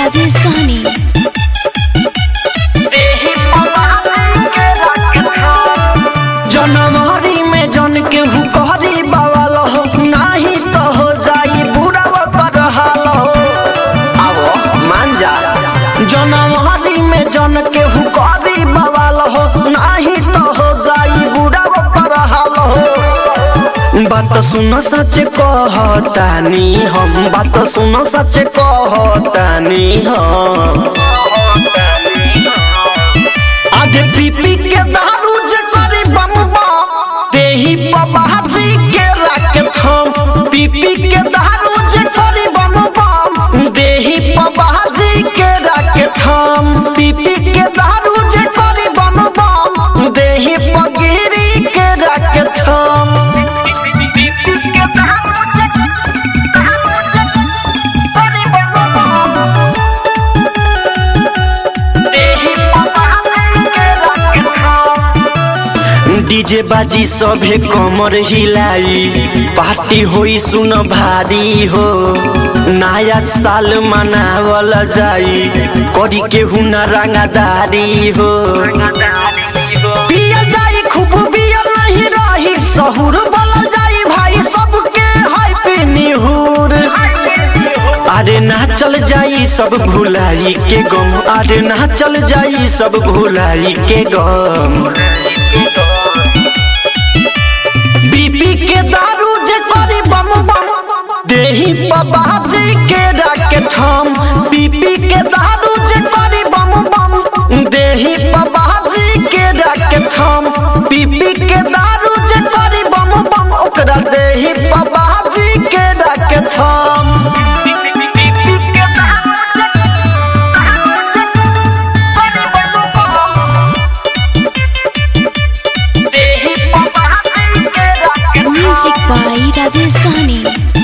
राजेश सहनी जनवरी में जन के हुकहरी बवाल हो नाही तो हो जाई बुरा कर हाल हो आवो मान जा जनवरी में जन के हुकहरी बवाल हो नाही तो हो जाई बुरा कर हाल हो बात सुन सच कहतानी हम बात सुन सच कहतानी हम आधे पीपी के दारू जे करी बम बम देही बाबाजी के राके थम पीपी के दारू जे करी बम बम देही बाबाजी के राके थम पीपी के दारू जे करी बम बम देही पगिरी के राके थम डीजे बाजी सभे कमर हिलाई पार्टी होई सुन भारी हो नया साल मनावल जाई करी के हुना रंगदारी हो पिया जाई खूब पिया नहीं रही सहूर बोला जाई भाई सबके हैप्पी निहुर अरे ना चल जाई सब भुलाई के गम अरे ना चल जाई सब भुलाई के गम बीपी के दारू जे करी बम बम देही बाबाजी के राके थम बीपी के दारू जे करी बम बम देही बाबाजी के राके थम बीपी के दारू जे करी बम बम ओकरा देही बाबाजी के राके थम म्यूजिक बाई राजेश सहनी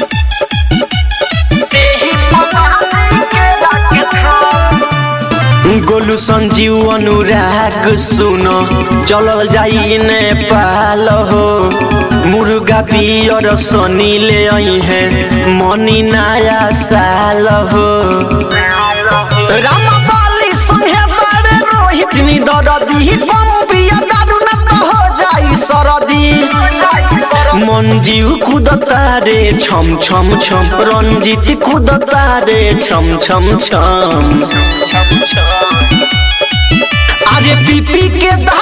गोलू संजीव अनुराग सुन चलल जाई नेपाल हो मुर्गा पियर सनी ले आई है मनी नया साल हो रामपाली संगे बारे रोहित नी दरदी कम पिया दारू न तो हो जाई सरदी मंजीव कुदता रे छम छम छम रंजीत कुदता रे छम छम छम अरे पीपी के दा